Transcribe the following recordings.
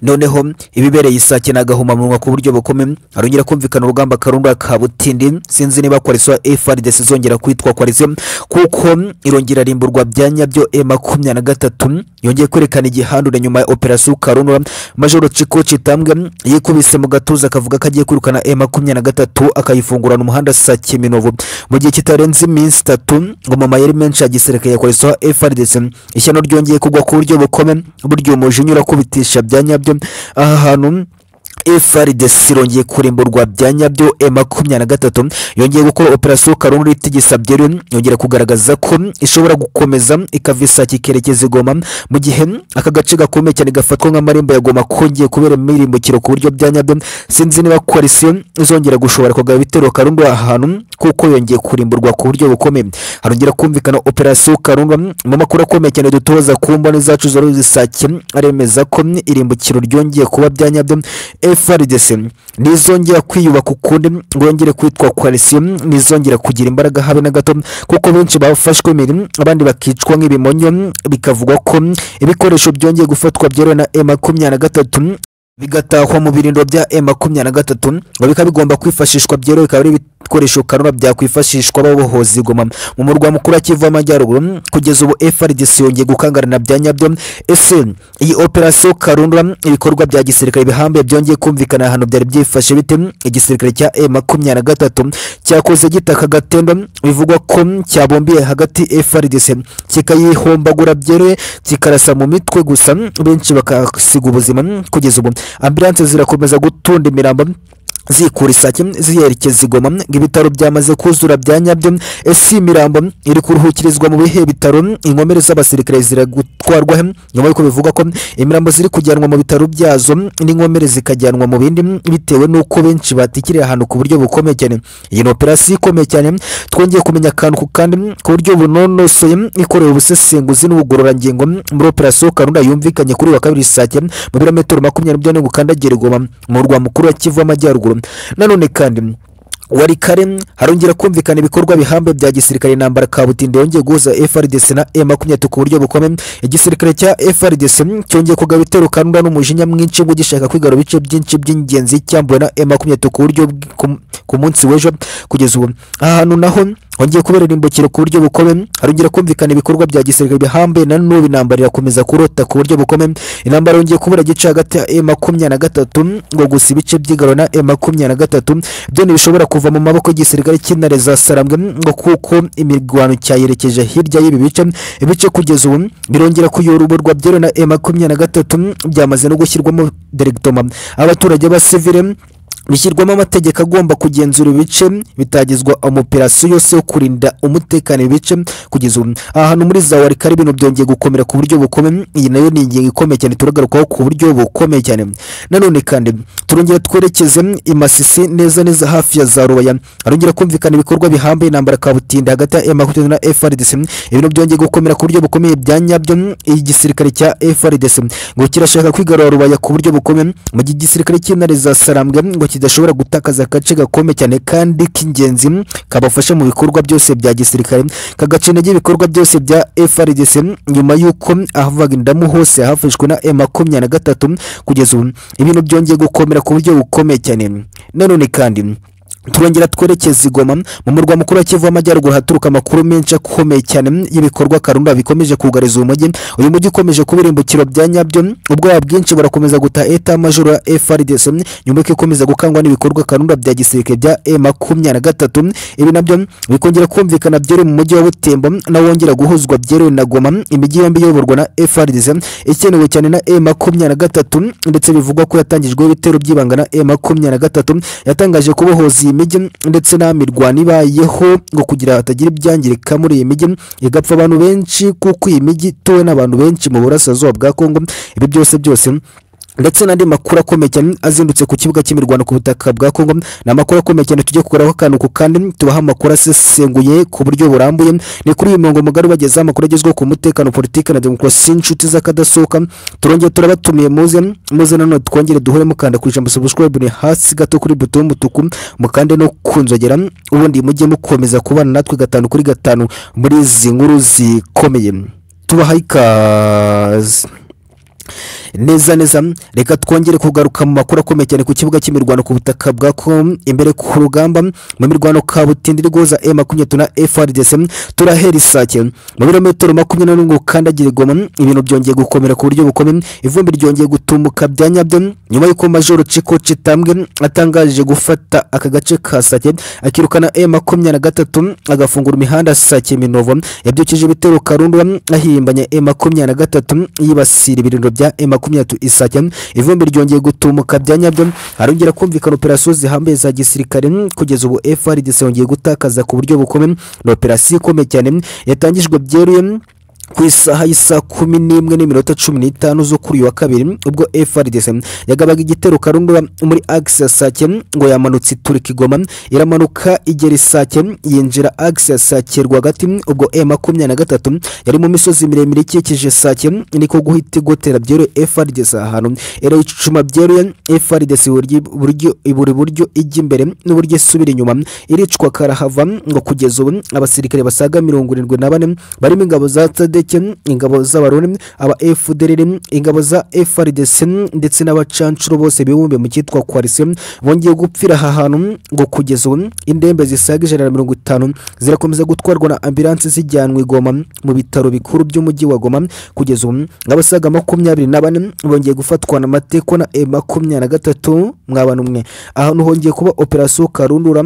noneho ibibereye isake ni agahomamunwa ku buryo bukome harongera kumvikana urugamba karunda ka butindi sinzi niba koaliso efuperi izongera kwitwa koaliso kuko irongera rimburwa bya nyabyo e makumyabiri na gatatu yongeye kwerekana igihandure nyuma ya operasiyo karundura majoro ciko citambwe yikubise mu gatuza akavuga ko agiye kwirukana e makumyabiri na gatatu akayifungurana umuhanda sake minovu mu gihe kitarenze iminsi itatu ngo mama yari menshi ya gisirikare ya koaliso efuperi ishyano ryongeye kugwa ku buryo bukome buryo umujinya urakubitisha bya nyabyo aha hantu FRDC irongeye kurimburwa bya nyabyo e makumyabiri na gatatu yongeye gukora operasiyo karungu itigisa byeri yongera kugaragaza ko ishobora gukomeza ikava isake ikerekeza i Goma mu gihe aka gace gakomeye cyane gafatwa nk'amarembo ya Goma kongeye kubera imirimbukiro ku buryo bya nyabyo sinzi niba koalisiyo izongera gushobora kugaba ibitero karungu aha hantu kuko yongeye kurimburwa ku buryo bukomeye harongera kumvikana operasiyo karungu mu makuru akomeye cyane dutoza ku mboni zacu zorozi isake aremeza ko irimbukiro ryongeye kuba bya nyabyo FRDC nizongera kwiyubaka ukundi ngo yongere kwitwa koalisiyo nizongera kugira imbaraga habe na gato kuko benshi bafashwe imirimo abandi bakicwa nk'ibimonyo bikavugwa ko ibikoresho byongeye gufatwa byeruwe na e makumyabiri na gatatu bigatahwa mu birindiro bya e makumyabiri na gatatu ngo bikaba bigomba kwifashishwa byeruwe bikaba ari ibikoresho karura byakwifashishwa babohoza igoma mu murwa mukuru wa kivu amajyaruguru kugeza ubu frdc yongeye gukangarana bya nyabyo ese iyi operasiyo karundura ibikorwa bya gisirikare bihambaye byongeye kumvikana ahantu byari byifashe bite igisirikare cya e makumyabiri na gatatu cyakoze gitaka agatendo bivugwa ko cyabumbiye hagati frdc kikayihombagura byeruye kikarasa mu mitwe gusa benshi bakasiga ubuzima kugeza ubu ambilanse zirakomeza gutunda imirambo zikura isake ziyerekeza igoma ibitaro byamaze kuzura bya nyabyo ese imirambo iri kuruhukirizwa mu bihe bitaro inkomere z'abasirikare ziragutwarwaho nyuma y'uko bivugwa ko imirambo ziri kujyanwa mu bitaro byazo n'inkomere zikajyanwa mu bindi bitewe n'uko benshi batikirira ahantu ku buryo bukomeye cyane iyi ni operasiyo ikomeye cyane twongeye kumenya akantu ku kandi ku buryo bunonosoye ikorewe ubusesenguzi n'ubugororangingo muri operasiyo karunda yumvikanye kuri wa kabiri isake mu birometero makumyabiri byane gukandagira igoma mu rwa mukuru wa kivu amajyaruguru nanone kandi wari kare harongera kumvikana ibikorwa bihambe bya gisirikare intambara kabutinde yongeye guhuza FRDC na M23 ku buryo bukomeye igisirikare cya FRDC cyongeye kugaba ibitero karunda n'umujinya mwinshi ngo gishaka kwigarura ibice byinshi by'ingenzi cyambuwe na M23 ku buryo ku munsi w'ejo kugeza ubu ahantu naho hongeye kubera irimbukiro ku buryo bukomeye harongera kumvikana ibikorwa bya gisirikare bihambe na n'ubu intambara irakomeza kurota ku buryo bukomeye intambara yongeye kubura igice hagati ya M23 ngo gusa ibice by'igarura na M23 byo ntibishobora kuva mu maboko y'igisirikare cy'intare za sarambwe ngo kuko imirwano cyayerekeje hirya y'ibi bice ibice kugeza ubu birongera kuyoborwa byero na e makumyabiri na gatatu byamaze no gushyirwamo deregitoma abaturage ba sivire bishyirwamo amategeko agomba kugenzura ibice bitagizwa operasiyo yose yo kurinda umutekano ibice kugeza ubu ahantu muri za warikari ibintu byongeye gukomera ku buryo bukomeye iyi nayo ni ingingo ikomeye cyane turagarukaho ku buryo bukomeye cyane nanone kandi turongera twerekeze imasisi neza neza hafi ya za rubaya harongera kumvikana ibikorwa bihambaye intambara kabutinda hagati ya M23 na FRDC ibintu byongeye gukomera ku buryo bukomeye bya nyabyo igisirikare cya FRDC ngo kirashaka kwigarura rubaya ku buryo bukomeye mu gihe igisirikare cy'intare za Sarambwe ngo kidashobora gutakaza agace gakomeye cyane kandi k'ingenzi kabafasha mu bikorwa byose bya gisirikare kagace intege ibikorwa byose bya FRDC nyuma y'uko ahavaga indamu hose hafashwe na M23 kugeza ubu ibintu byongeye gukomera ku buryo bukomeye cyane nanone kandi turongera twerekeza igoma mu murwa mukuru wa kivu amajyaruguru haturuka amakuru menshi akomeye cyane y'ibikorwa karunda bikomeje kugariza uyu mujyi uyu mujyi ukomeje kuba irimbukiro bya nyabyo ubwoba bwinshi burakomeza guta eta majoro ya frdc nyuma y'uko ikomeza gukangwa n'ibikorwa karunda bya gisirikare bya e makumyabiri na gatatu ibi nabyo bikongera kumvikana byeruye mu mujyi wa butembo nawo wongera guhuzwa byeruye na goma imijyi yombi iyoborwa na frdc ikenewe cyane na e makumyabiri na gatatu ndetse bivugwa ko yatangijweho ibitero by'ibanga na e makumyabiri na gatatu yatangaje kubohoza iyi mijyi ndetse n'amirwano ibayeho ngo kugira hatagira ibyangirika muri iyi mijyi igapfa abantu benshi kuko iyi mijyi ituwe n'abantu benshi mu burasirazuba bwa kongo ibi byose byose ndetse n'andi makuru akomeye cyane azindutse ku kibuga cy'imirwano ku butaka bwa Kongo ni amakuru akomeye cyane tujye kugaraho akantu ku kandi tubaha amakuru asesenguye ku buryo burambuye ni kuri uyu murongo mugari ubagezaho amakuru agezweho ku mutekano politiki na demokarasi inshuti z'akadasohoka turongera turabatumiye muze muze nanone twongere duhure mukanda ku ijambo subscribe ni hasi gato kuri buto y'umutuku mukande no ku nzogera ubundi mujye mukomeza kubana natwe gatanu kuri gatanu muri izi nkuru zikomeye tubahaye ikaze neza neza reka twongere kugaruka mu makuru akomeye cyane ku kibuga cy'imirwano ku butaka bwa com imbere ku rugamba mu mirwano kabutindi iri guhuza e makumyabiri na frdc turahera isake mu birometero makumyabiri na n'umwe ukandagira igoma ibintu byongeye gukomera ku buryo bukomeye ivumbi ryongeye gutumuka bya nyabyo nyuma y'uko majoro ciko citambwe atangaje gufata aka gace ka sake akirukana e makumyabiri na gatatu agafungura imihanda sake minovo yabyukije ibitero karundu ahimbanya e makumyabiri na gatatu yibasira ibirindiro bya e makumyabiri isake ivumbi ryongeye gutumuka bya nyabyo harongera kumvikana operasiyo zihambaye za gisirikare kugeza ubu frdc yongeye gutakaza ku buryo bukomeye ni operasiyo ikomeye cyane yatangijwe byeruye ku isaha y'isa kumi n'imwe n'iminota cumi n'itanu zo kuri uyu wa kabiri ubwo frdc yagabaga igitero karundura muri agisi ya sake ngo yamanutse iturika igoma iramanuka igera isake yinjira agisi ya sake rwagati ubwo e makumyabiri na gatatu yari mu misozi miremire ikikije sake niko guhita igotera byeruye frdc ahantu era icuma byeruye frdc buri buryo buri buryo ijya imbere n'uburyo isubira inyuma iricwa karahava ngo kugeza ubu abasirikare basaga mirongo irindwi na bane barimo ingabo za td sadeke ingabo z'abaroni aba fdr ingabo za frdc ndetse n'abacancuro bose bibumbiye mu cyitwa coalition bongeye gupfira aha hantu ngo kugeza ubu indembe zisaga ijana na mirongo itanu zirakomeza gutwarwa na ambilanse zijyanwa i goma mu bitaro bikuru by'umujyi wa goma kugeza ubu abasaga makumyabiri na bane bongeye gufatwa na mateko na e makumyabiri na gatatu mwabana umwe ahantu hongeye kuba operasiyo karundura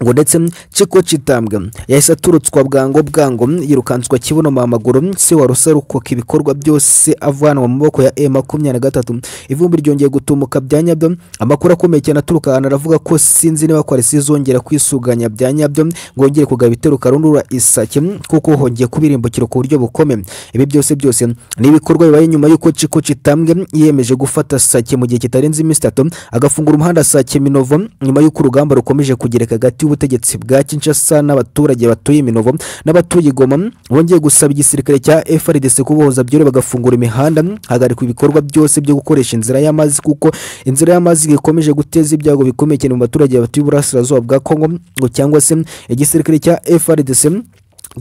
ngo ndetse ciko citambwe yahise aturutswa bwango bwango yirukanswa kibuno mu maguru se wa rusarukoka ibikorwa byose avanwa mu maboko ya e makumyabiri na gatatu ivumbi ryongeye gutumuka bya nyabyo amakuru akomeye cyane aturuka ahantu aravuga ko sinzi niba kwarisi izongera kwisuganya bya nyabyo ngongere kugaba ibitero karundura isake kuko hongeye kubirimbukiro ku buryo bukomeye ibi byose byose ni ibikorwa bibaye nyuma y'uko ciko citambwe yiyemeje gufata sake mu gihe kitarenze iminsi itatu agafungura umuhanda sake minovo nyuma y'uko urugamba rukomeje kugereka hagati y'ubutegetsi bwa Kinshasa n'abaturage batuye Minovo n'abatuye Goma bongeye gusaba igisirikare cya FARDC kubohoza byore bagafungura imihanda hagarikwa ibikorwa byose byo gukoresha inzira y'amazi kuko inzira y'amazi ikomeje guteza ibyago bikomeye cyane mu baturage batuye uburasirazuba bwa Kongo ngo cyangwa se igisirikare cya FARDC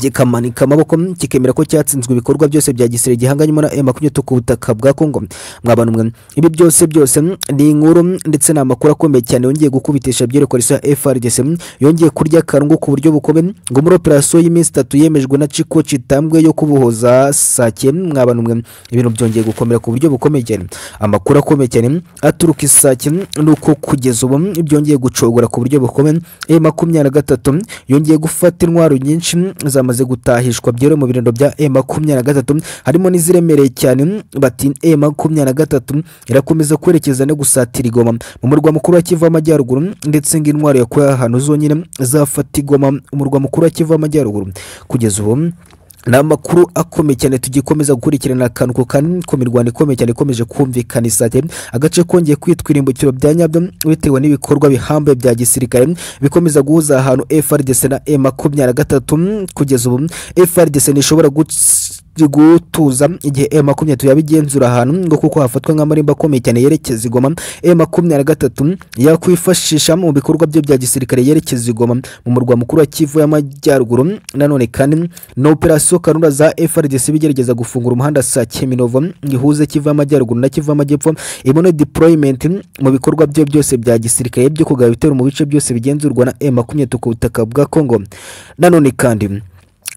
kikamanika amaboko kikemera ko cyatsinzwe ibikorwa byose bya gisirikare gihanganyemo na M23 ku butaka bwa Kongo mwabana umwe ibi byose byose ni inkuru ndetse n'amakuru akomeye cyane yongeye gukubitisha byerekoresa FRDC yongeye kurya karungu ku buryo bukomeye ngo muri operasiyo y'iminsi itatu yemejwe na Chiko Chitambwe yo kubohoza Sake mwabana umwe ibintu byongeye gukomera ku buryo bukomeye cyane amakuru akomeye cyane aturuka Sake nuko kugeza ubu byongeye gucogora ku buryo bukomeye M23 yongeye gufata intwaro nyinshi za zamaze gutahishwa byero mu birindiro bya e makumyabiri na gatatu harimo n'iziremereye cyane bati e makumyabiri na gatatu irakomeza kwerekeza no gusatira igoma mu murwa mukuru wa kivu amajyaruguru ndetse ngo intwaro yakuye ahantu zonyine zafata igoma umurwa mukuru wa kivu amajyaruguru kugeza ubu ni amakuru akomeye cyane tugikomeza gukurikirana akantu ku kandi ku mirwano ikomeye cyane ikomeje kumvikana isake agace kongeye kwitwa irimbukiro bya nyabyo bitewe n'ibikorwa bihambaye bya gisirikare bikomeza guhuza ahantu frdc na e makumyabiri na gatatu kugeza ubu frdc ntishobora gutuza igihe e makumyabiri tujya bigenzura ahantu ngo kuko hafatwa nk'amarembo akomeye cyane yerekeza igoma e makumyabiri na gatatu yakwifashisha mu bikorwa bye bya gisirikare yerekeza igoma mu murwa mukuru wa kivu y'amajyaruguru nanone kandi na operasiyo karunda za frdc bigerageza gufungura umuhanda sa kiminovo ihuze kivu y'amajyaruguru na kivu y'amajyepfo ibone deployment mu bikorwa bye byose bya gisirikare byo kugaba ibitero mu bice byose bigenzurwa na e makumyabiri ku butaka bwa kongo nanone kandi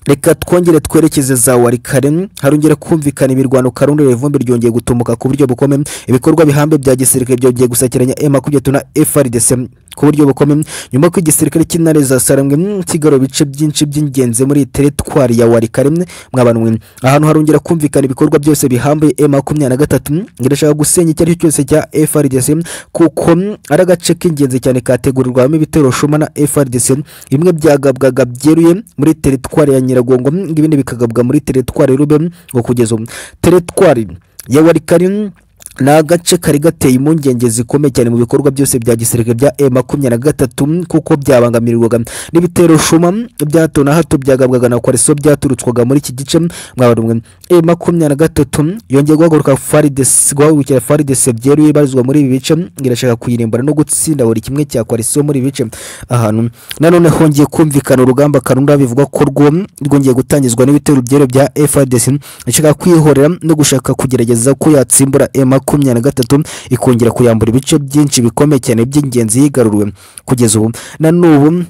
reka twongere twerekeze za warikare harongera kumvikana imirwano karundura ivumbi ryongeye gutumuka ku buryo bukomeye ibikorwa bihambe bya gisirikare byongeye gusakiranya e makumyabiri na frdc ku buryo bukomeye nyuma ko igisirikare cy'intare za sarambwe kigarura ibice byinshi by'ingenzi muri teritwari ya warikare mwabanwe ahantu harongera kumvikana ibikorwa byose bihambaye e makumyabiri na gatatu irashaka gusenya icyo ari cyo cyose cya frdc kuko ari agace k'ingenzi cyane kategurirwamo ibitero shuma na frdc bimwe byagabwaga byeruye muri teritwari ya nyiragongo ibindi bikagabwa muri teritwari rube ngo kugeza ubu teritwari ya warikari ni agace kari gateye impungenge zikomeye cyane mu bikorwa byose bya gisirikare bya e makumyabiri na gatatu kuko byabangamirwaga n'ibitero shuma bya hato na hato byagabwaga na kwareso byaturutswaga muri iki gice mwabarumwe e makumyabiri na gatatu yongeye guhaguruka faridesi guhagurukira faridesi byeruye ibarizwa muri ibi bice irashaka kuyirimbura no gutsinda buri kimwe cya kwareso muri ibi bice ahantu nanone hongeye kumvikana urugamba karunda bivugwa ko rwo rwongeye gutangizwa n'ibitero byero bya frdc ishaka kwihorera no gushaka kugerageza ko yatsimbura e makumyabiri na gatatu ikongera kuyambura ibice byinshi bikomeye cyane by'ingenzi yigaruriwe kugeza ubu na n'ubu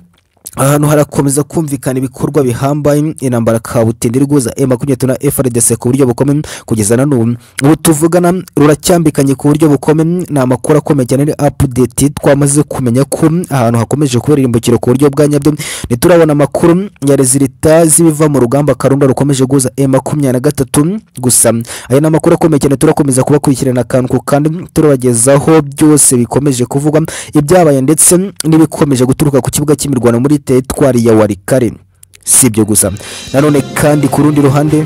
ahantu harakomeza kumvikana ibikorwa bihambaye intambara kabutindi iri guhuza e makumyabiri na frdc ku buryo bukomeye kugeza na n'ubu ubu tuvugana ruracyambikanye ku buryo bukomeye ni amakuru akomeye cyane ni apudeti twamaze kumenya ko ahantu hakomeje kubera irimbukiro ku buryo bwa nyabyo ntiturabona amakuru ya rezilita z'ibiva mu rugamba karunda rukomeje guhuza e makumyabiri na gatatu gusa aya ni amakuru akomeye cyane turakomeza kubakurikirana akantu ku kandi turabagezaho byose bikomeje kuvugwa ibyabaye ndetse n'ibikomeje guturuka ku kibuga cy'imirwano muri teritwari ya warikare si ibyo gusa nanone kandi ku rundi ruhande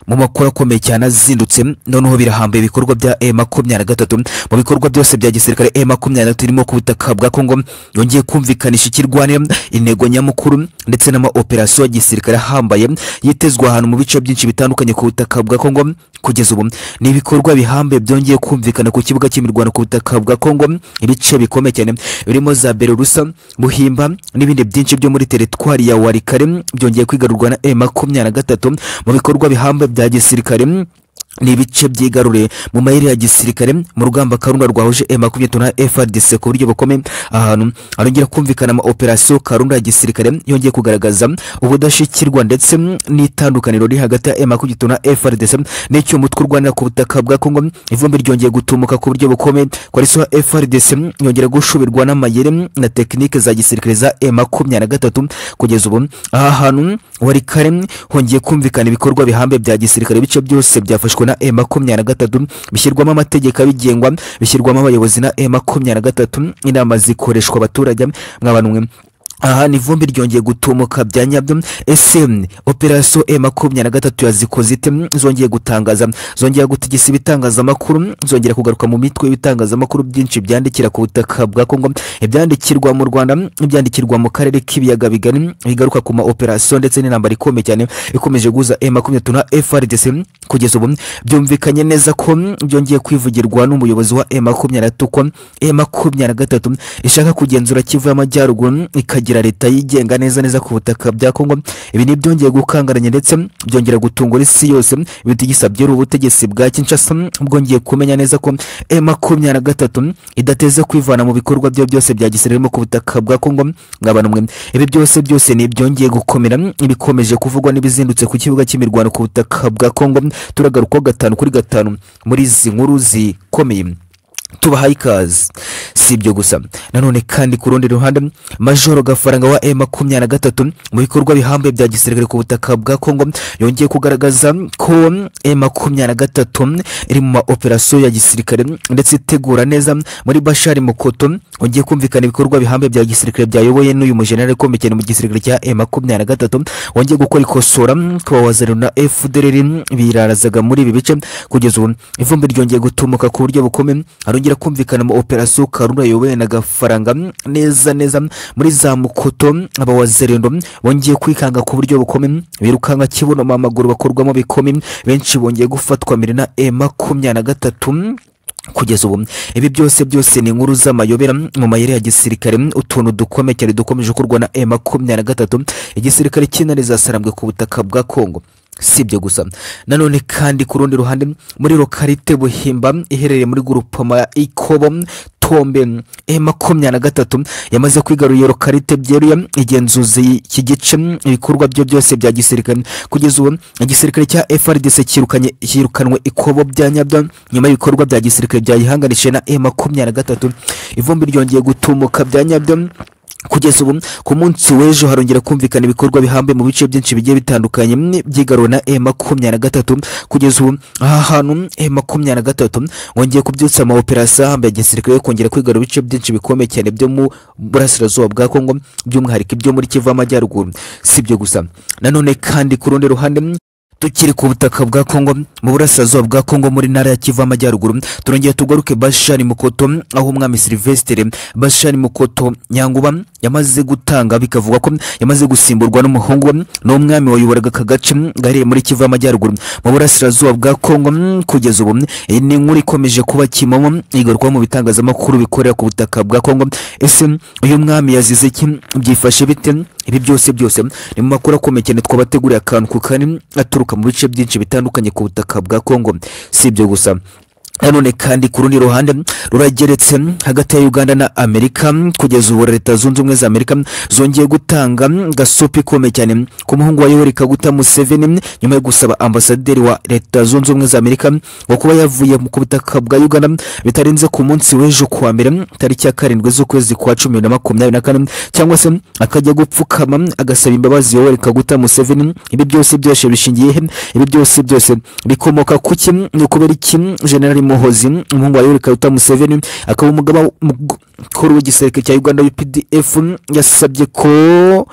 mu makuru akomeye cyane azindutse noneho birahambaye ibikorwa bya e makumyabiri na gatatu mu bikorwa byose bya gisirikare e makumyabiri na gatatu irimo ku butaka bwa kongo yongeye kumvikanisha ikirwanira intego nyamukuru ndetse n'amaoperasiyo ya gisirikare ahambaye yitezwe ahantu mu bice byinshi bitandukanye ku butaka bwa kongo kugeza ubu ni ibikorwa bihambaye byongeye kumvikana ku kibuga cy'imirwano ku butaka bwa kongo ibice bikomeye cyane birimo za bererusa buhimba n'ibindi byinshi byo muri teritwari ya warikare byongeye kwigarurwa na e makumyabiri na gatatu mu bikorwa bihambaye bya gisirikare ni ibice byigaruriye mu mayeri ya gisirikare mu rugamba karunda rwahuje e makumyabiri na frdc ku buryo bukomeye ahantu arongera kumvikana ama operasiyo karunda ya gisirikare yongeye kugaragaza ubudashyikirwa ndetse n'itandukaniro riri hagati ya e makumyabiri na frdc n'icyo umutwe urwanira ku butaka bwa kongo ivumbi ryongeye gutumuka ku buryo bukomeye kwariso ya frdc yongera gushubirwa n'amayeri na tekinike za gisirikare za e makumyabiri na gatatu kugeza ubu aha hantu wari kare hongeye kumvikana ibikorwa bihambaye bya gisirikare ibice byose byafashwe na e makumyabiri na gatatu bishyirwamo amategeko abigengwa bishyirwamo abayobozi na e makumyabiri na gatatu inama zikoreshwa abaturage mwabanwe aha ni ivumbi ryongeye gutumuka bya nyabyo ese operasiyo e makumyabiri na gatatu yazikoze ite zongeye gutangaza zongera gutegesa ibitangazamakuru zongera kugaruka mu mitwe y'ibitangazamakuru byinshi byandikira ku butaka bwa kongo ibyandikirwa mu rwanda ibyandikirwa mu karere k'ibiyaga bigari bigaruka ku ma operasiyo ndetse n'intambara ikomeye cyane ikomeje guhuza e makumyabiri na frdc kugeza ubu byumvikanye neza ko byongeye kwivugirwa n'umuyobozi wa e makumyabiri na gatatu ko e makumyabiri na gatatu ishaka kugenzura kivu y'amajyaruguru ikagira kugira leta yigenga neza neza ku butaka bya Kongo ibi ni byongeye gukangaranya ndetse byongera gutungura isi yose bitigisa byera ubutegetsi bwa Kinshasa bwongeye kumenya neza ko e makumyabiri na gatatu idateze kwivana mu bikorwa byo byose bya gisirikare ku butaka bwa Kongo ngabanumwe ibi byose byose ni byongeye gukomera ibikomeje kuvugwa n'ibizindutse ku kibuga cy'imirwano ku butaka bwa Kongo turagaruka gatanu kuri gatanu muri izi nkuru zikomeye tubahaye ikaze si ibyo gusa nanone kandi ku rundi ruhande majoro gafaranga wa e makumyabiri na gatatu mu bikorwa bihambaye bya gisirikare ku butaka bwa kongo yongeye kugaragaza ko e makumyabiri na gatatu iri mu maoperasiyo ya gisirikare ndetse itegura neza muri bashari mukoto yongeye kumvikana ibikorwa bihambaye bya gisirikare byayoboye n'uyu mujenerali ukomeye cyane mu gisirikare cya e makumyabiri na gatatu wongeye gukora ikosora ku bawazaniro na fdr birarazaga muri ibi bice kugeza ubu ivumbi ryongeye gutumuka ku buryo bukomeye arongera kumvikana mu operasiyo karura yobowe na gafaranga neza neza muri za mukoto abawazerendo bongeye kwikanga ku buryo bukomeye birukanka kibuno mu amaguru bakorwamo bikomeye benshi bongeye gufatwa mbere na e makumyabiri na gatatu kugeza ubu ibi byose byose ni inkuru z'amayobera mu mayeri ya gisirikare utuntu dukomeye cyane dukomeje gukorwa na e makumyabiri na gatatu igisirikare cy'intare zasarambwe ku butaka bwa kongo si ibyo gusa nanone kandi ku rundi ruhande muri lokarite buhimba iherereye muri gurupoma ya ikobo tombe e makumyabiri na gatatu yamaze kwigarurira lokarite byeruye igenzuza iki gice ibikorwa byo byose bya gisirikare kugeza ubu igisirikare cya frdc cyirukanye cyirukanwe ikobo bya nyabyo nyuma y'ibikorwa bya gisirikare byayihanganishije na e makumyabiri na gatatu ivumbi ryongeye gutumuka bya nyabyo kugeza ubu ku munsi w'ejo harongera kumvikana ibikorwa bihambe mu bice byinshi bigiye bitandukanye mm, by'igarura na e makumyabiri na gatatu kugeza ubu aha hantu e makumyabiri na gatatu wongeye kubyutsa amaoperasiyo ahambaye ya gisirikare yo kongera kwigarura ibice byinshi bikomeye cyane byo mu burasirazuba bwa kongo by'umwihariko ibyo muri kivu amajyaruguru si ibyo gusa nanone kandi ku rundi ruhande mm, tukiri ku butaka bwa Kongo mu burasirazuba bwa Kongo muri ntara ya Kivu amajyaruguru turongeye tugaruke Bashari Mukoto aho umwami Silvestre Bashari Mukoto Nyanguba yamaze gutanga bikavugwa ko yamaze gusimburwa n'umuhungu we n'umwami wayoboraga aka gace gaherereye muri Kivu amajyaruguru mu burasirazuba bwa Kongo mm, kugeza ubu mm, iyi ni inkuru ikomeje kuba kimomo igarukwa mu bitangazamakuru bikorera ku butaka bwa Kongo ese mm, uyu mwami yazize iki byifashe bite ibi byose byose ni mu makuru akomeye cyane twabateguriye akantu ku kani aturuka mu bice byinshi bitandukanye ku butaka bwa kongo si ibyo gusa nanone kandi ku rundi ruhande rurageretse hagati ya uganda na amerika kugeza ubu leta zunze ubumwe za amerika zongeye gutanga gasopi ikomeye cyane ku muhungu wayobora ikaguta museveni nyuma yo gusaba ambasaderi wa leta zunze ubumwe za amerika ngo kuba yavuye ku butaka bwa uganda bitarenze ku munsi w'ejo kuwa mbere tariki ya karindwi z'ukwezi kwa cumi na makumyabiri na kane cyangwa se akajya gupfukama agasaba imbabazi yoweri kaguta museveni ibi byose byose bishingiye he ibi byose byose bikomoka ku ki ni ukubera iki generali muhozi umuhungu wa yoweri kaguta museveni akaba umugaba mukuru w'igisirikare cya uganda updf yasabye ko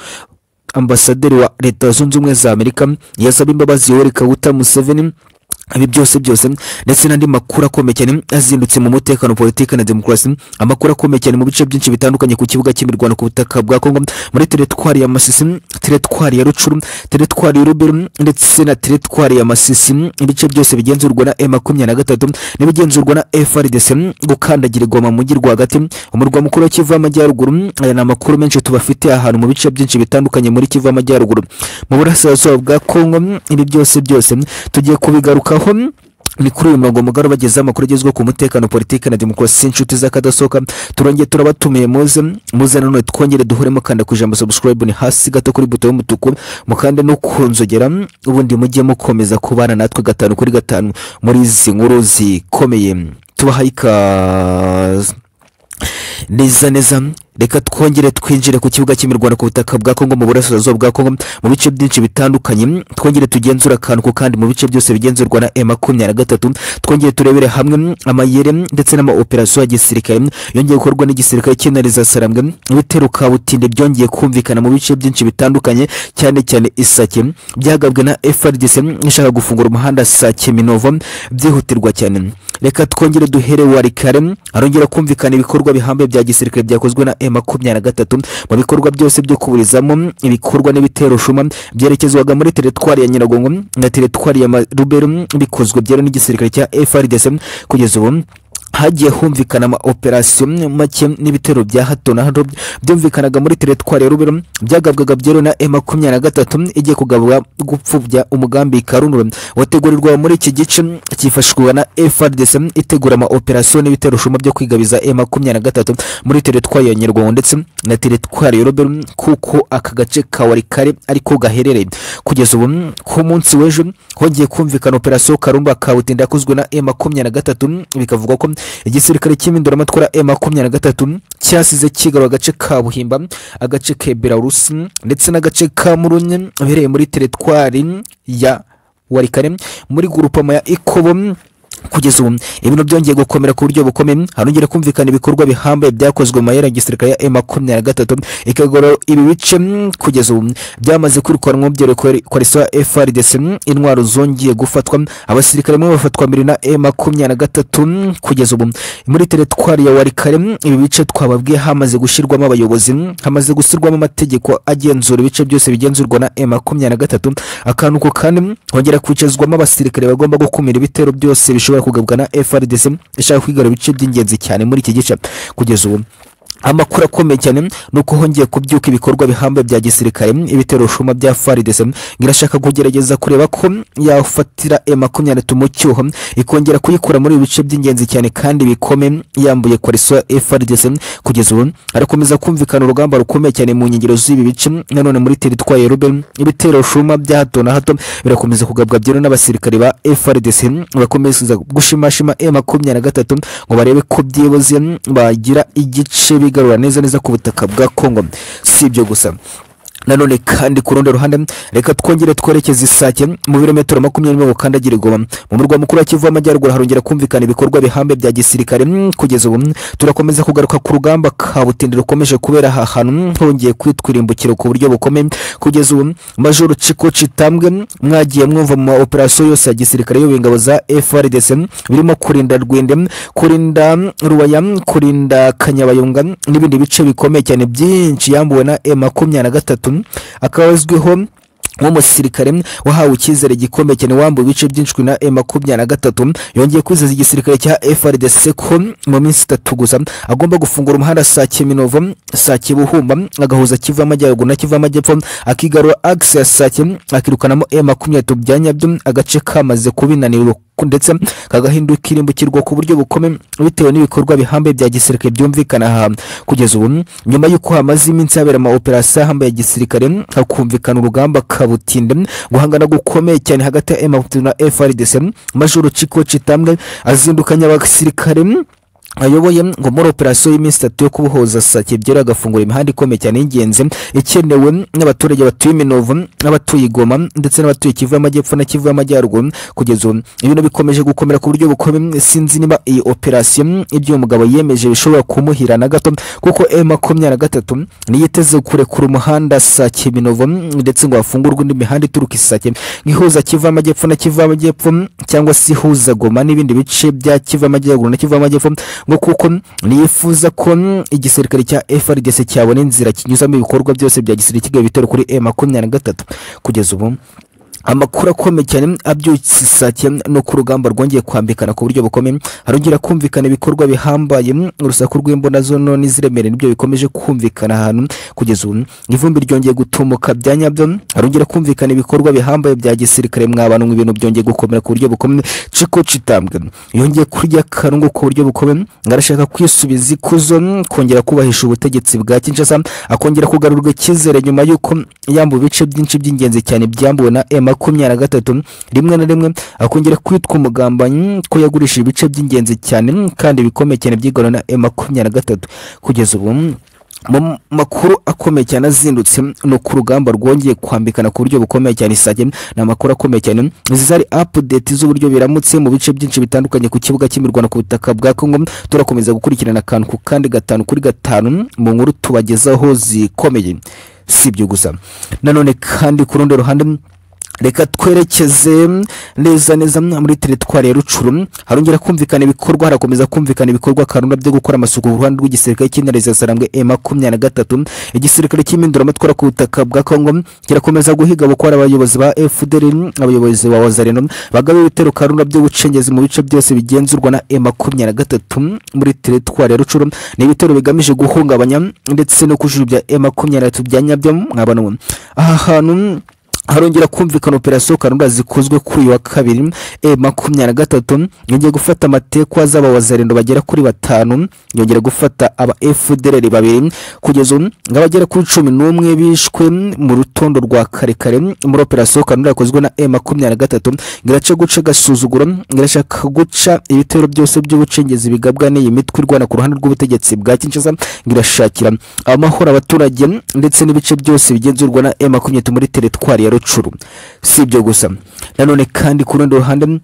ambasaderi wa leta zunze ubumwe za amerika yasaba imbabazi yoweri kaguta museveni ibi byose byose ndetse n'andi makuru akomeye cyane azindutse mu mutekano politiki na demokarasi amakuru akomeye cyane mu bice byinshi bitandukanye ku kibuga cy'imirwano ku butaka bwa kongo muri teretwari ya masisi teretwari ya rucuru teretwari y'urubero ndetse na teretwari ya masisi ibice byose bigenzurwa na e makumyabiri na gatatu n'ibigenzurwa na frdc gukandagirwa mu mujyi rwagati umurwa mukuru wa kivu y'amajyaruguru aya ni amakuru menshi tubafitiye ahantu mu bice byinshi bitandukanye muri kivu y'amajyaruguru mu burasirazuba bwa kongo ibi byose byose tugiye kubigarukaho home ni kuri uyu murongo mugari bagezeho amakuru agezweho ku mutekano politiki na demokarasi inshuti z'akadasohoka turongeye turabatumiye muze muze nanone twongere duhuremo kanda ku ijambo subscribe ni hasi gato kuri buto y'umutuku mukande no kunzogera ubundi mujye mukomeza kubana natwe gatanu kuri gatanu muri izi nkuru zikomeye tubahaye ikaze neza neza reka twongere twinjire ku kibuga cy'imirwano ku butaka bwa kongo mu burasirazuba bwa kongo mu bice byinshi bitandukanye twongere tugenzura akantu ku kandi mu bice byose bigenzurwa na e makumyabiri na gatatu twongere turebere hamwe amayere ndetse n'amaoperasiyo ya gisirikare yongeye gukorwa n'igisirikare cy'intare za sarambwe ibitero kabutinde byongeye kumvikana mu bice byinshi bitandukanye cyane cyane isake byagabwe na frdc ishaka gufungura umuhanda sake minovo byihutirwa cyane reka twongere duhere warikare arongera kumvikana ibikorwa bihambaye bya gisirikare byakozwe na M makumyabiri na gatatu mu bikorwa byose byo kuburizamo ibikorwa n'ibitero shuma byerekezwaga muri teretwari ya nyiragongo na teretwari ya marubero bikozwe byero n'igisirikare cya frdc kugeza ubu hagiye humvikana ama operasiyo make n'ibitero bya hato na hato byumvikanaga muri teretwari ya rubero byagabwaga byero na e makumyabiri na gatatu igiye kugabwa gupfubya umugambi karunura wategurirwa muri iki gice cyifashishwa na frdc itegura ama operasiyo n'ibitero shuma byo kwigabiza e makumyabiri na gatatu muri teretwari ya nyarwanda ndetse na teretwari ya rubero kuko aka gace ka warikare ariko gaherereye kugeza ubu ku munsi w'ejo hongeye kumvikana operasiyo karumba kabutinda yakozwe na e makumyabiri na gatatu bikavugwa ko igisirikare cy'impinduramatwara e makumyabiri na gatatu cyasize kigarura agace ka buhimba agace ka belarusi ndetse n'agace ka murunye ahereye muri teretwari ya warikare muri gurupama ya ikobo kugeza ubu ibintu byongeye gukomera ku buryo bukomeye harongera kumvikana ibikorwa bihambaye byakozwe mu mayera ya gisirikare ya e makumyabiri na gatatu ikagorora ibi bice mm, kugeza ubu byamaze kwirukanwa byorokorera koalisiyo ya frdc mm, intwaro zongeye gufatwa abasirikare bamwe bafatwa mbere na e makumyabiri na gatatu mm, kugeza ubu muri teretwari ya warikare mm, ibi bice twababwiye hamaze gushyirwamo abayobozi mm, hamaze gushyirwamo amategeko agenzura ibice byose bigenzurwa na e makumyabiri na gatatu akantu ko kandi mm, hongera kwicazwamo abasirikare bagomba gukumira ibitero byose bishobora ishobora kugabwa na frdc ishaka kwigarura ibice by'ingenzi cyane muri iki gice kugeza ubu amakuru akomeye cyane ni uko hongeye kubyuka ibikorwa bihambaye bya gisirikare ibitero shuma bya frdc irashaka kugerageza kureba ko yafatira e makumyabiri na gatatu mu cyuho ikongera kuyikura muri ibi bice by'ingenzi cyane kandi bikome yambuye koalisiyo ya frdc kugeza ubu harakomeza kumvikana urugamba rukomeye cyane mu nkengero z'ibi bice nanone muri teritwari ya rubeni ibitero shuma bya hato na hato birakomeza kugabwa byero n'abasirikare ba frdc bakomeza gushimashima e makumyabiri na gatatu ngo barebe ko byibuze bagira igice kwigarura neza neza ku butaka bwa Kongo si ibyo gusa nanone kandi ku rundi ruhande reka twongere twerekeze isake mu birometero makumyabiri mirongo kandagira igoma mu murwa mukuru wa kivu w'amajyaruguru harongera kumvikana ibikorwa bihambe bya gisirikare Mm, kugeza ubu mm, turakomeza kugaruka ku rugamba kabutindi rukomeje kubera aha hantu mm, hongeye kwitwa irimbukiro ku buryo bukomeye kugeza ubu mm, majoro ciko citambwe mm, mwagiye mwumva mu ma operasiyo yose ya gisirikare y'ubu ingabo za frdc mm, birimo kurinda rwende mm, kurinda mm, ruwaya mm, kurinda kanyabayonga mm, n'ibindi bice bikomeye cyane byinshi yambuwe na e makumyabiri na gatatu akaba azwiho nk'umusirikare wahawe icyizere gikomeye cyane wambuwe ibice byinshi na e makumyabiri na gatatu yongeye kwizeza igisirikare cya frdc ko mu minsi itatu gusa agomba gufungura umuhanda saa kiminovo saa kibuhumba agahuza kiva amajyaruguru na kiva amajyepfo akigarura agisi ya sake akirukanamo e makumyabiri na bya nyabyo agace kamaze kubinanirwa ndetse kagahinduka irimbukirwa ku buryo bukomeye bitewe n'ibikorwa bihambaye bya gisirikare byumvikana aha kugeza ubu nyuma y'uko hamaze iminsi habera ama operasiyo ahambaye ya gisirikare hakumvikana urugamba kabutinde guhangana gukomeye cyane hagati ya M23 na FRDC majoro ciko citambwe azindukanya abasirikare ayoboye ngo muri operasiyo y'iminsi itatu yo kubohoza sake byera agafungura imihanda ikomeye cyane y'ingenzi ikenewe n'abaturage batuye iminovu n'abatuye igoma ndetse n'abatuye kivu y'amajyepfo na kivu y'amajyaruguru kugeza ubu ibintu bikomeje gukomera ku buryo bukomeye sinzi niba iyi operasiyo ibyo uyu mugabo yemeje bishobora kumuhira na gato kuko e makumyabiri na gatatu niyo iteze kurekura umuhanda sake minovu ndetse ngo hafungurwe indi mihanda ituruka isake nk'ihuza kivu y'amajyepfo na kivu y'amajyepfo cyangwa se ihuza goma n'ibindi bice bya kivu y'amajyaruguru na kivu y'amajyepfo ngo kuko nifuza ko igisirikare cya FRDC cyabona inzira kinyuzamo ibikorwa byose bya gisirikare bitero kuri M makumyabiri na gatatu kugeza ubu amakuru akomeye cyane abyutse isake no ku rugamba rwongeye kwambikana ku buryo bukomeye harongera kumvikana ibikorwa bihambaye urusaku rw'imbona zono n'iziremereye nibyo bikomeje kumvikana ahantu kugeza ubu ivumbi ryongeye gutumuka bya nyabyo harongera kumvikana ibikorwa bihambaye bya gisirikare mwabantu ngo ibintu byongeye gukomera ku buryo bukomeye ciko citambwe yongeye kurya karungu ku buryo bukomeye ngo arashaka kwisubiza ikuzo kongera kubahisha ubutegetsi bwa kinshasa akongera kugarurwa icyizere nyuma y'uko yambuwe ibice byinshi by'ingenzi cyane byambuwe na ema makumyabiri na gatatu rimwe na rimwe akongera kwitwa umugambanyi ko yagurishije ibice by'ingenzi cyane kandi bikomeye cyane byigarura na e makumyabiri na gatatu kugeza ubu mu makuru akomeye cyane azindutse ni uko urugamba rwongeye kwambikana ku buryo bukomeye cyane isage ni amakuru akomeye cyane izi zari apudeti z'uburyo biramutse mu bice byinshi bitandukanye ku kibuga cy'imirwano ku butaka bwa kongo turakomeza gukurikirana akantu ku kandi gatanu kuri gatanu mu nkuru tubagezaho zikomeye si ibyo gusa nanone kandi ku rundi ruhande reka twerekeze neza neza muri teritwari ya rucuru harongera kumvikana ibikorwa harakomeza kumvikana ibikorwa karunda byo gukora amasuku ku ruhande rw'igisirikare cy'intare sarambwe e makumyabiri na gatatu igisirikare cy'impinduramatwara ku butaka bwa kongo kirakomeza guhiga gukora abayobozi ba fdr abayobozi ba wazareno bagaba ibitero karunda byo gucengeza mu bice byose bigenzurwa na e makumyabiri na gatatu muri teritwari ya rucuru ni ibitero bigamije guhungabanya ndetse no kujujubya e makumyabiri na gatatu bya nyabyo mwabano aha hantu harongera kumvikana operasiyo karunda zikozwe kuri uyu wa kabiri e makumyabiri na gatatu yongeye gufata amatekwa z'abawazarendo bagera kuri batanu yongera gufata aba fdr babiri kugeza ubu ngabagera kuri cumi n'umwe bishwe mu rutondo rwa karekare muri operasiyo karunda yakozwe na e makumyabiri na gatatu ngiraca guca agasuzuguro ngirashaka guca ibitero byose by'ubucengezi bigabwa n'iyi mitwe irwana ku ruhande rw'ubutegetsi bwa kinshasa ngirashakira amahoro abaturage ndetse n'ibice byose bigenzurwa na e makumyabiri muri teritwari ya rucuru si ibyo gusa nanone kandi ku rundi ruhande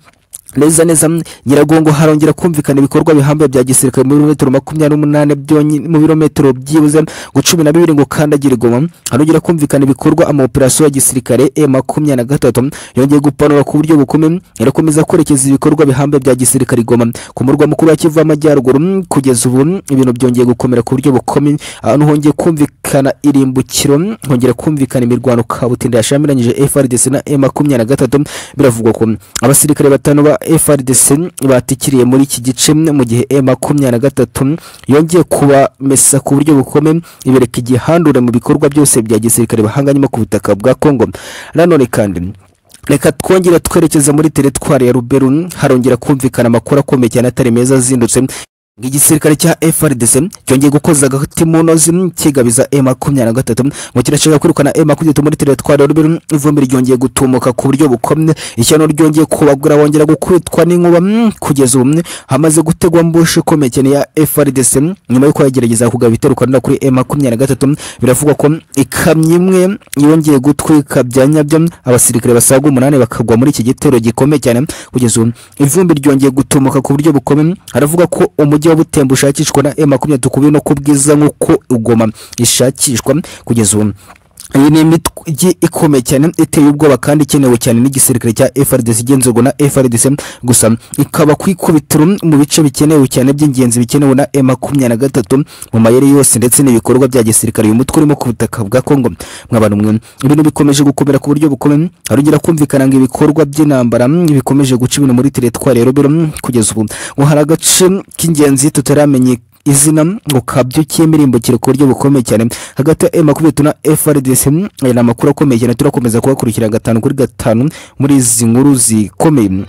neza neza nyiragongo harongera kumvikana ibikorwa bihambaye bya gisirikare mu birometero makumyabiri n'umunani byonyine mu birometero byibuze ngo cumi na bibiri ngo kandagira igoma harongera kumvikana ibikorwa ama operasiyo ya gisirikare e makumyabiri na gatatu yongeye gupanura ku buryo bukomeye irakomeza kwerekeza ibikorwa bihambaye bya gisirikare igoma ku murwa mukuru wa kivu y'amajyaruguru mm, kugeza ubu mm, ibintu byongeye gukomera ku buryo bukomeye ahantu hongeye kumvikana irimbukiro mm, hongera kumvikana imirwano kabutindi yashamiranyije frdc na e makumyabiri na gatatu biravugwa ko abasirikare batanu ba frdc batikiriye muri iki gice mu gihe e makumyabiri na gatatu yongeye kubamesa ku buryo bukomeye ibereka igihandure mu bikorwa byose bya gisirikare bahanganyemo ku butaka bwa kongo nanone kandi reka twongere twerekeza muri teritwari ya ruberu harongera kumvikana amakuru akomeye cyane atari meza azindutse igisirikare cya FRDC cyongeye gukoza agati mu ntozi kigabiza E makumyabiri na gatatu mu kirashaka kwirukana E makumyabiri na gatatu muri teritwari ya Rubiru ivumbi ryongeye gutumuka ku buryo bukomye ishyano ryongeye kubagura bongera gukubitwa n'inkuba mm, kugeza ubu mm, hamaze gutegwa mbushi ikomeye cyane ya FRDC nyuma y'uko yagerageza kugaba ibitero Rwanda kuri E makumyabiri na gatatu biravugwa ko ikamyo imwe yongeye gutwika bya nyabyo abasirikare basaga umunani bakagwa muri iki gitero gikomeye cyane kugeza ubu ivumbi ryongeye gutumuka ku buryo bukomeye haravuga ko umujyi wa Butembo ushakishwa na M23 kubiri no kubwiza nk'uko ugoma ishakishwa kugeza ubu iyi ni imijyi ikomeye cyane iteye ubwoba kandi ikenewe cyane n'igisirikare cya FRDC igenzurwa na FRDC gusa ikaba ku ikubitiro mu bice bikenewe cyane by'ingenzi bikenewe na M23 mu mayeri yose ndetse n'ibikorwa bya gisirikare uyu mutwe urimo ku butaka bwa Congo mw'abantu mwe ibintu bikomeje gukomera ku buryo bukomeye harongera kumvikana ngo ibikorwa by'intambara mm, bikomeje guca ibintu muri teritwari ya Rubero mm, kugeza ubu ngo hari agace k'ingenzi tutaramenyekana izina ngo kabyukiye mirimbukire ku buryo bukomeye cyane hagati ya M23 na FRDC aya ni amakuru akomeye cyane turakomeza kubakurikira gatanu kuri gatanu muri izi nkuru zikomeye